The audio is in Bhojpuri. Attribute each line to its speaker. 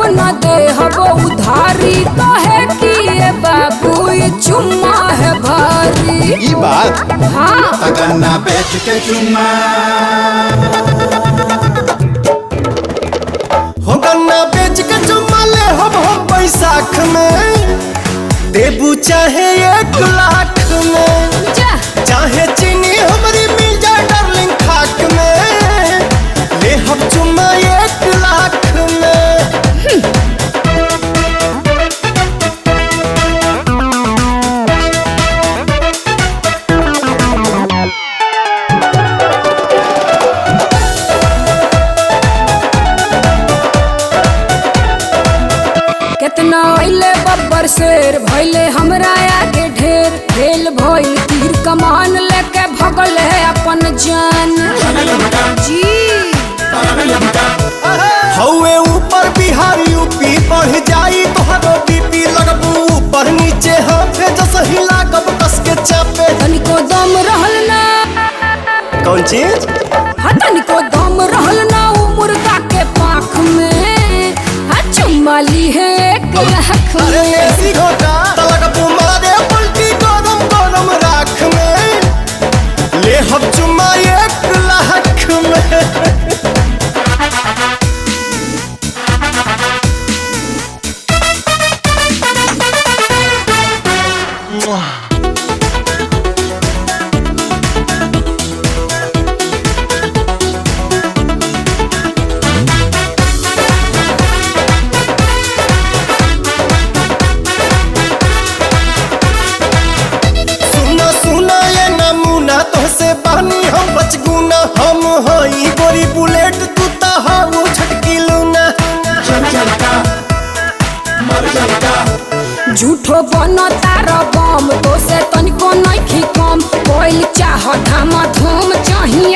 Speaker 1: न दे हबो उधारी कहे कि ये बाबू ये चुम्मा है भारी
Speaker 2: ई बात
Speaker 1: हाँ
Speaker 2: तगन्ना बेच के चुम्मा
Speaker 3: हो गन्ना बेच के चुम्मा ले हम हम बैसाख में देबू चाहे एक लाख में
Speaker 1: जा
Speaker 3: चाहे चीनी हमारी मिल जाए डार्लिंग खाक में ले हम चुम्मा एक लाख में
Speaker 1: कितना अइले बब्बर शेर भइले हमरा आगे ढेर भेल भइल तीर कमान लेके भगल है अपन जान जी
Speaker 3: हौवे ऊपर बिहार यूपी बढ़ जाई तोहरो बीपी लगबू ऊपर नीचे हाथे जस हिला कब कस के चापे
Speaker 1: तनिको दम रहल ना
Speaker 3: कौन चीज
Speaker 1: हाँ तनिको दम रहल ना उ मुर्गा के पाख में हाँ चुम्मा ली है एक लाख
Speaker 3: अरे
Speaker 1: में
Speaker 3: ऐसी घोटा तलक मारे पलटी गरम गरम राख में ले हम चुम्मा एक लाख में सुना सुना ये नमूना तोहसे बहनी हम बचगुना हम हई गोरी बुलेट तू ता हाउ छटकी लूना
Speaker 1: झूठो बनो तारो बम तो से तनिको नइखी कम कोइल चाह धाम धूम चाही